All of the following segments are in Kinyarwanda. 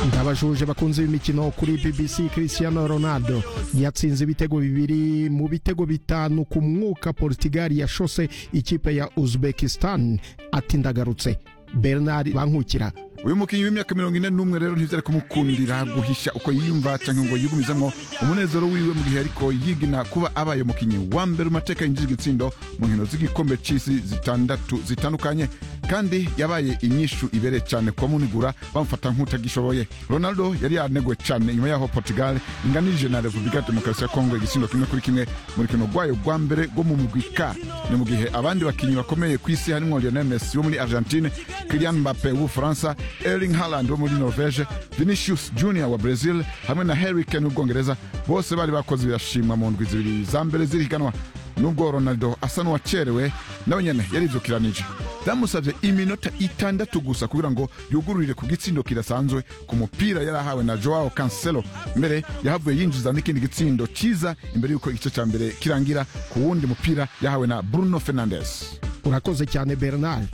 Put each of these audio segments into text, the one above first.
ndabajuje bakunze imikino kuri BBC Cristiano Ronaldo yatsinze ibitego bibiri mu bitego bitanu ku mwuka Portugal yashose ikipe ya Uzbekistan ati ndagarutse Bernard Bankukira uyu mukinnyi w'imyaka mirongo ine n'umwe rero ntibyari kumukundira guhisha uko yiyumva cyangwa ngo yigumizamo umunezero wiwe mu gihe ariko yigina kuba abaye umukinnyi wa mbere mu mateka yinjije igitsindo mu nkino z'igikombe c'isi zitandatu zitandukanye kandi yabaye inyishu ibereye cyane kuba munigura bamufata nk'utagishoboye ronaldo yari yaneguwe cyane nyuma yaho portugal inganije na repubulika demokarasi ya kongo igitsindo kimwe kuri kimwe mu rukino rwayo rwa mbere rwo mu mugwika ni mu gihe abandi bakinnyi bakomeye ku isi harimo lionel messi wo muri argentine kilian mbappe w'ubufaransa erling haaland wo muri norvege vinicius junior wa brazil hamwe na harry kane w'ubwongereza bose bari bakoze birashimwa mu ndwi zibiri za mbere z'ihiganwa nubwo ronaldo asa n'uwacerewe nawe nyene yarivyokiranije byamusabye iminota itandatu gusa kugira ngo yugururire ku gitsindo kidasanzwe ku mupira yari ahawe na joao cancelo mbere yahavuye yinjiza n'ikindi gitsindo cyiza imbere y'uko igice cya mbere kirangira ku wundi mupira yahawe na bruno fernandes urakoze cyane Bernard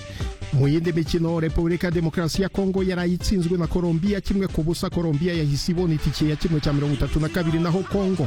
mu yindi mikino repubulika demokarasi ya kongo yaraye itsinzwe na colombia kimwe ku busa colombia yahise ibona itike ya kimwe cya mirongo itatu na kabiri naho kongo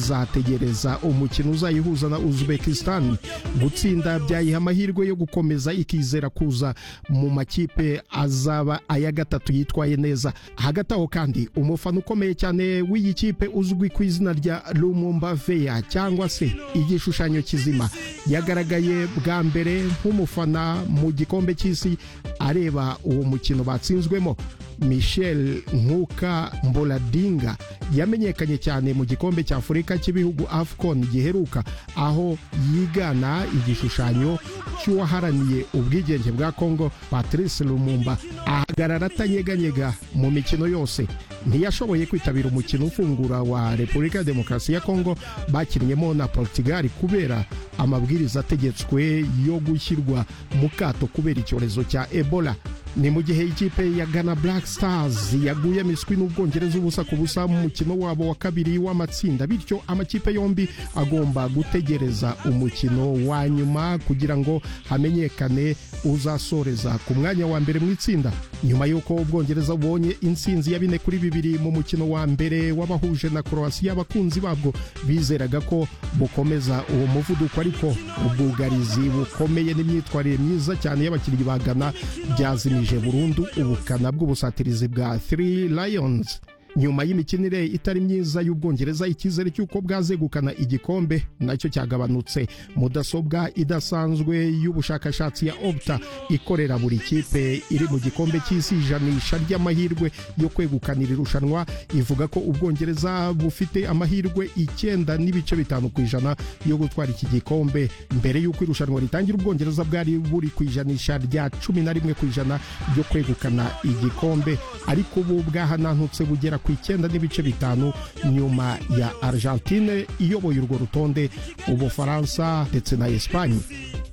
izategereza umukino uzayihuza na uzbekistan gutsinda byayiha amahirwe yo gukomeza ikizera kuza mu makipe azaba aya gatatu yitwaye neza hagati aho kandi umufana ukomeye cyane w'iyi kipe uzwi ku izina rya rumumba veya cyangwa se igishushanyo kizima yagaragaye bwa mbere nk'umufana mu gikombe cy'i isi areba uwo mukino batsinzwemo michel nkuka mboladinga yamenyekanye cyane mu gikombe cya afurika cy'ibihugu afcon giheruka aho yigana igishushanyo cy'uwaharaniye ubwigenge bwa congo patrice lumumba ahagarara atanyeganyega mu mikino yose ntiyashoboye kwitabira umukino ufungura wa repubulika ya demokarasi ya congo bakinnyemo na portugal kubera amabwiriza ategetswe yo gushyirwa mu kato kubera icyorezo cya ebola ni mu gihe ikipe ya Ghana Black Stars yaguye miswi n'ubwongereza ubusa ku busa mu mukino wabo wa kabiri w'amatsinda bityo amakipe yombi agomba gutegereza umukino wa nyuma kugira ngo hamenyekane uzasoreza ku mwanya wa mbere mu itsinda nyuma y'uko ubwongereza bubonye insinzi ya bine kuri bibiri mu mukino wa mbere w'abahuje na Croatia abakunzi babwo bizeraga ko bukomeza uwo muvuduko ariko ubwugarizi bukomeye n'imyitwarire myiza cyane y'abakinnyi ba Ghana byazimije bwagabanije burundu ubukana bw'ubusatirizi bwa 3 Lions nyuma y'imikinire itari myiza y'ubwongereza icyizere cy'uko bwazegukana igikombe nacyo cyagabanutse mudasobwa idasanzwe y'ubushakashatsi ya opta ikorera buri kipe iri mu gikombe cy'isi ijanisha ry'amahirwe yo kwegukanira irushanwa ivuga ko ubwongereza bufite amahirwe icyenda n'ibice bitanu ku ijana yo gutwara iki gikombe mbere y'uko irushanwa ritangira ubwongereza bwari buri ku ijanisha rya cumi na rimwe ku ijana ryo kwegukana igikombe ariko ubu bwahanantutse bugera ku icyenda n'ibice bitanu nyuma ya argentine iyoboye urwo rutonde ubufaransa ndetse na esipanye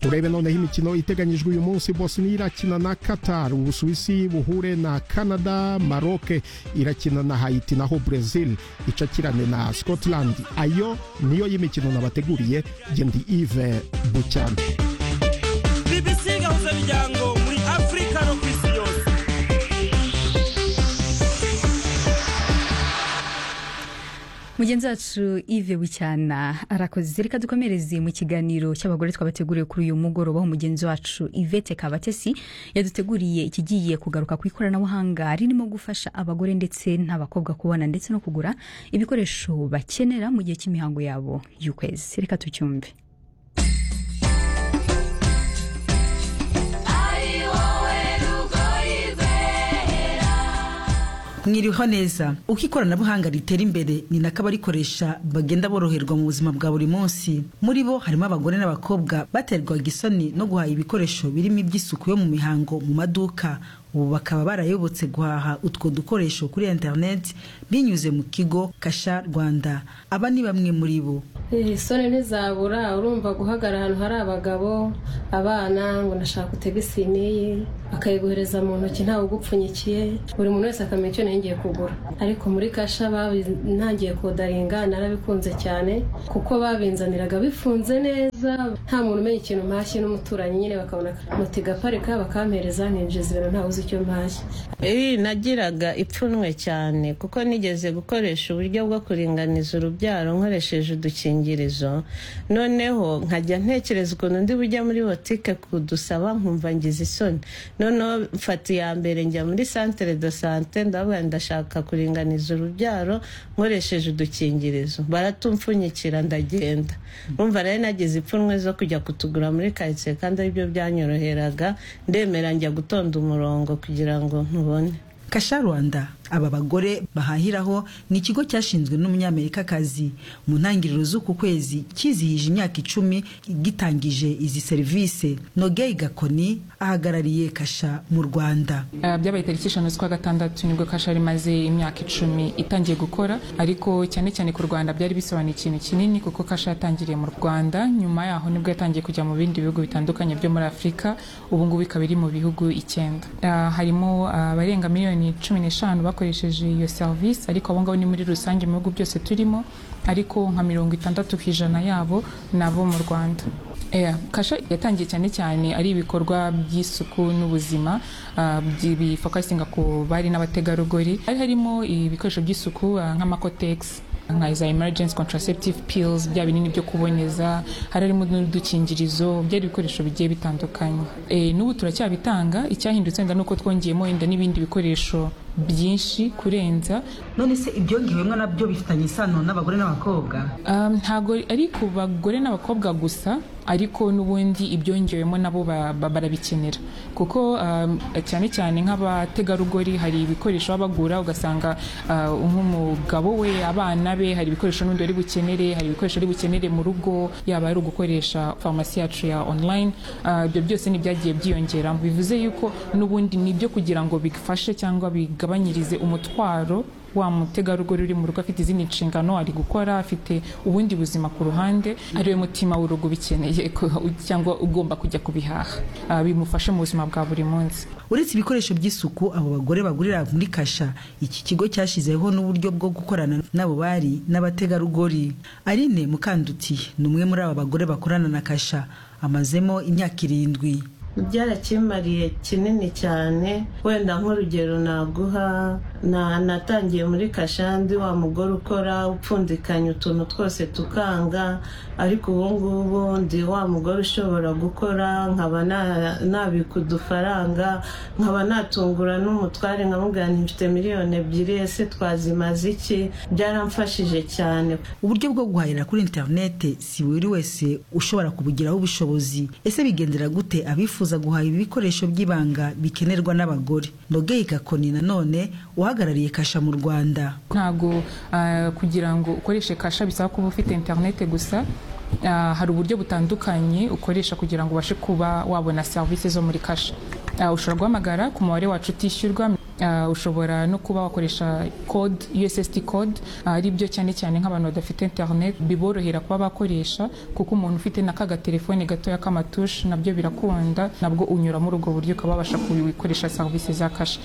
turebe noneho imikino iteganyijwe uyu munsi bosnia irakina na qatar ubusuwisi buhure na canada maroke irakina na haiti naho brazil icakirane na scotland ayo niyo y'imikino nabateguriye gendi ive bucyane bibisigahuza miryango muri afurika no ku isi yose mugenzi wacu ive bucyana arakoze reka dukomereze mu kiganiro cy'abagore twabateguriye kuri uyu mugoroba aho mugenzi wacu ivete kabatesi yaduteguriye ikigiye kugaruka ku ikoranabuhanga ririmo gufasha abagore ndetse n'abakobwa kubona ndetse no kugura ibikoresho bakenera mu gihe cy'imihango yabo y'ukwezi reka tucyumve mwiriho neza uko ikoranabuhanga ritera imbere ni nako abarikoresha bagenda boroherwa mu buzima bwa buri munsi muri bo harimo abagore n'abakobwa baterwaga isoni no guhaha ibikoresho birimo iby'isuku yo mu mihango mu maduka ubu bakaba barayobotse guhaha utwo dukoresho kuri interineti binyuze mu kigo kasha rwanda aba ni bamwe muri bo isoni ntizabura urumva guhagarara ahantu hari abagabo abana ngo nashaka utege siniye akayiguhereza mu ntoki ntawe ugupfunyikiye buri muntu wese akamenya icyo ngiye kugura ariko muri kasha ntangiye kodaringa narabikunze cyane kuko babinzaniraga bifunze neza nta muntu umenya ikintu mpashye n'umuturanyi nyine bakabona muti gaparika bakampereza nkinjiza ibintu ntawe uzi icyo mpashya Ee, nagiraga ipfunwe cyane kuko nigeze gukoresha uburyo bwo kuringaniza urubyaro nkoresheje udukingirizo noneho nkajya ntekereza ukuntu ndi bujya muri botike kudusaba nkumva ngize isoni noneho mfata iya mbere njya muri santere de sante ndavuga ngo ndashaka kuringaniza urubyaro nkoresheje udukingirizo baratumfunyikira ndagenda numva rero nagize ipfunwe zo kujya kutugura muri karitsiye kandi aribyo byanyoroheraga ndemera njya gutonda umurongo kugira ngo ntubone kasha rwanda aba bagore bahahiraho ni ikigo cyashinzwe n'umunyamerikakazi mu ntangiriro z'uku kwezi kizihije imyaka icumi gitangije izi serivisi nogey gakoni ahagarariye kasha mu rwanda Ah, byabaye tariki eshanu z'ukwa gatandatu nibwo kasha rimaze imyaka icumi itangiye gukora ariko cyane cyane ku rwanda byari bisobanuye ikintu kinini kuko kasha yatangiriye mu rwanda nyuma yaho nibwo yatangiye kujya mu bindi bihugu bitandukanye byo muri afurika ubu ngubu ikaba iri mu bihugu icyenda Ah, harimo ah, abarenga miliyoni cumi n'eshanu bakoresheje iyo serivisi ariko abo ngabo ni muri rusange mu bihugu byose turimo ariko nka mirongo itandatu ku ijana yabo ni abo mu rwanda Yeah, kasha yatangiye cyane cyane ari ibikorwa by'isuku n'ubuzima ah, byi- bifokasinga ku bari n'abategarugori hari harimo ibikoresho by'isuku ah, nk'amakotegisi nka za emergency contraceptive pills bya binini byo kuboneza hari harimo n'udukingirizo byari ibikoresho bigiye bitandukanye e, n'ubu turacyabitanga icyahindutse wenda ni uko twongeyemo wenda n'ibindi bikoresho byinshi kurenza none se ibyongewemo nabyo bifitanye isano n'abagore n'abakobwa Um, ntago ari ku bagore n'abakobwa gusa ariko n'ubundi ibyongewemo nabo ba- ba- barabikenera kuko um, cyane cyane nk'abategarugori hari ibikoresho baba bagura ugasanga uh, nk'umugabo we abana be hari ibikoresho n'undi ari bukenere hari ibikoresho ari bukenere mu rugo yaba ari ugukoresha farumasi yacu ya online uh, ibyo byose ni byagiye byiyongera bivuze yuko n'ubundi ni ibyo kugira ngo bifashe cyangwa bigabanyirize umutwaro wa mutegarugori uri mu rugo afite izindi nshingano ari gukora afite ubundi buzima ku ruhande ariwe mutima w'urugo ubikeneye ko- cyangwa ugomba kujya kubihaha Ah, bimufashe mu buzima bwa buri munsi uretse ibikoresho by'isuku abo bagore bagurira muri kasha iki kigo cyashyizeho n'uburyo bwo gukorana n'abo bari n'abategarugori aline mukanduti ni umwe muri aba bagore bakorana na kasha amazemo imyaka irindwi byarakimariye kinini cyane wenda nk'urugero naguha na- natangiye muri kashandi wa mugore ukora upfundikanya utuntu twose tukanga ariko ubu ngubu ndi wa mugore ushobora gukora nkaba na- nabika udufaranga nkaba natungura n'umutware nkamubwira nti mfite miliyoni ebyiri ese twazimaze iki byaramfashije cyane uburyo bwo guhahira kuri interinete si buri wese ushobora kubugiraho ubushobozi ese bigendera gute abifuza guhaha ibikoresho by'ibanga bikenerwa n'abagore nogeye gakoni nanone uhagarariye kasha mu rwanda ntabwo ah, kugira ngo ukoreshe kasha bisaba kuba ufite interinete gusa Ah, hari uburyo butandukanye ukoresha kugira ngo ubashe kuba wabona serivisi zo muri kasha Ah, ushobora guhamagara ku mubare wacu utishyurwa Ah, ushobora no kuba wakoresha code USSD code Ah, ari byo cyane cyane nk'abantu badafite internet biborohera kuba bakoresha kuko umuntu ufite n'aka gatelefone gatoya k'amatushe nabyo birakunda nabwo unyuramo urwo buryo ukaba wabasha kubikoresha serivisi za kasha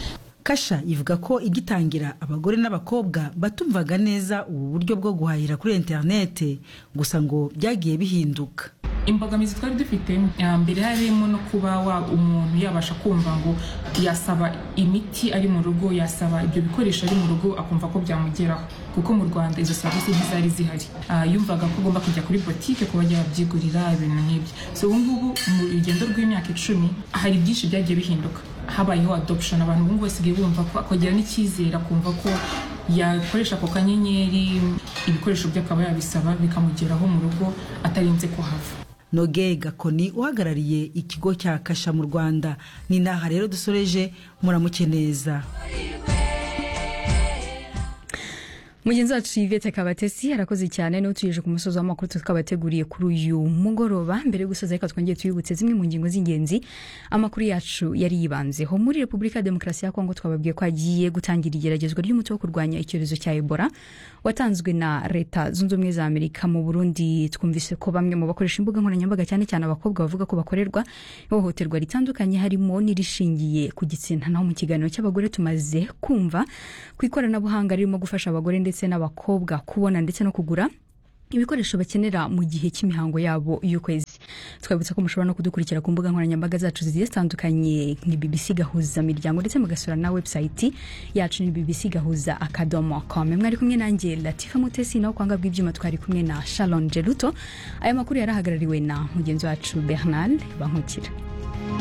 kasha ivuga ko igitangira abagore n'abakobwa batumvaga neza ubu buryo bwo guhahira kuri interinete gusa ngo byagiye bihinduka imbogamizi twari dufite ah, mbere harimo no kuba wa- umuntu yabasha kumva ngo yasaba imiti ari mu rugo yasaba ibyo bikoresho ari mu rugo akumva ko byamugeraho kuko mu rwanda izo serivisi ntizari zihari Ah, yumvaga ko agomba kujya kuri botike kuba yabyigurira ibintu nk'ibyo so ubu ngubu mu rugendo rw'imyaka icumi hari byinshi byagiye bihinduka habayeho adoption abantu ubu ngubu basigaye bumva ko akagira n'icyizere akumva ko yakoresha ako kanyenyeri ibikoresho bye akaba yabisaba bikamugeraho mu rugo atarinze kuhava noge gakoni uhagarariye ikigo cya kasha mu rwanda ni naha rero dusoreje muramuke neza mugenzi wacu yvette kabatesi arakoze cyane niwe utuyeje ku musozi w'amakuru tukabateguriye kuri uyu mugoroba mbere yo gusoza reka twongere tuyibutse zimwe mu ngingo z'ingenzi amakuru yacu yari yibanzeho muri repubulika ya demokarasi ya kongo twababwiye ko hagiye gutangira igeragezwa ry'umuti wo kurwanya icyorezo cya ebola watanzwe na leta zunze ubumwe za amerika mu burundi twumvise ko bamwe mu bakoresha imbuga nkoranyambaga cyane cyane abakobwa bavuga ko bakorerwa ihohoterwa ritandukanye harimo n'irishingiye ku gitsina naho mu kiganiro cy'abagore tumaze kumva ku ikoranabuhanga ririmo gufasha abagore ndetse n'abakobwa kubona ndetse no kugura ibikoresho bakenera mu gihe cy'imihango yabo y'ukwezi twabutsa ko mushobora no kudukurikira ku mbuga nkoranyambaga zacu zigiye zitandukanye nka bbc gahuza miryango ndetse mugasura na website yacu ni bbc gahuza akadomo com mwari kumwe nanjye latifa mutesi naho kwanga bw'ibyuma twari kumwe na sharon geruto aya makuru yari ahagarariwe na mugenzi wacu bernard bankukira